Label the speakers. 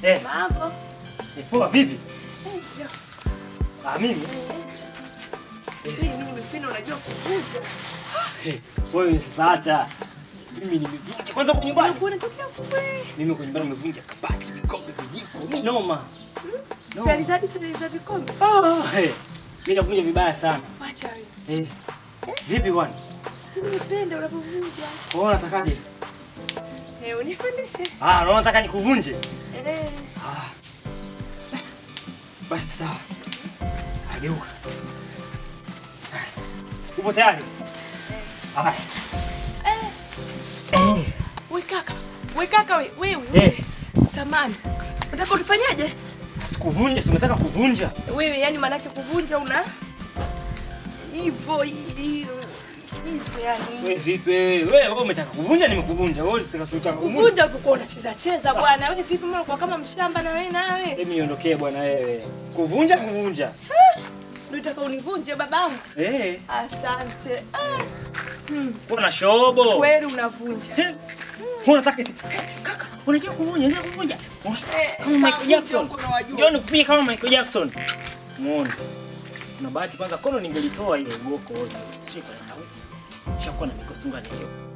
Speaker 1: Eh,
Speaker 2: Mambo.
Speaker 1: eh, poa vipi?
Speaker 2: Eh, ja.
Speaker 1: Ah, mimi.
Speaker 2: Mimi nimependa unajua kuvunja.
Speaker 1: Eh, wewe sasa acha. Mimi nimevunja kwanza kwa nyumbani.
Speaker 2: Unakuwa unatokea kule.
Speaker 1: Mimi kwa nyumbani nimevunja kabati, vikombe, vijiko. Mimi noma. Noma.
Speaker 2: Sali zadi sali za vikombe.
Speaker 1: Ah, eh. Mimi navunja vibaya sana.
Speaker 2: Wacha wewe.
Speaker 1: Eh. Vipi bwana?
Speaker 2: Mimi nimependa unapovunja.
Speaker 1: Wewe unatakaje?
Speaker 2: Eh, unifundishe.
Speaker 1: Ah, unaona nataka nikuvunje?
Speaker 2: Eh.
Speaker 1: Ah. Basi sawa. Ageuka. Upo tayari? Ah.
Speaker 2: Eh.
Speaker 1: Eh.
Speaker 2: We kaka. We kaka we. Wewe.
Speaker 1: Eh.
Speaker 2: Samani. Unataka unifanyaje?
Speaker 1: Sikuvunja, si umetaka kuvunja?
Speaker 2: Wewe yani manake kuvunja una hivyo hivyo hivyo yani.
Speaker 1: Wewe vipi? Wewe wewe umetaka kuvunja nimekuvunja. Wewe usikasuta kuvunja.
Speaker 2: Kuvunja ulikuwa unacheza cheza bwana. Wewe vipi mbona unakuwa kama mshamba na wewe nawe?
Speaker 1: Hebu niondokee bwana wewe. Kuvunja kuvunja.
Speaker 2: Ndio unataka univunje babangu?
Speaker 1: Eh.
Speaker 2: Asante. Ah,
Speaker 1: Kuna na shobo.
Speaker 2: kweli unavunja.
Speaker 1: Eh, Unataka eti- kaka, unajua kuvunja, unajua kuvunja.
Speaker 2: Eh,
Speaker 1: Kama Michael
Speaker 2: kavunja
Speaker 1: Jackson.
Speaker 2: huko na wajua.
Speaker 1: Njoo nikupige kama Michael Jackson. Muone. Kuna bahati kwanza kono ningelitoa ile ugoko wote. Shika na wewe. Shakuwa na mikosunga nilio.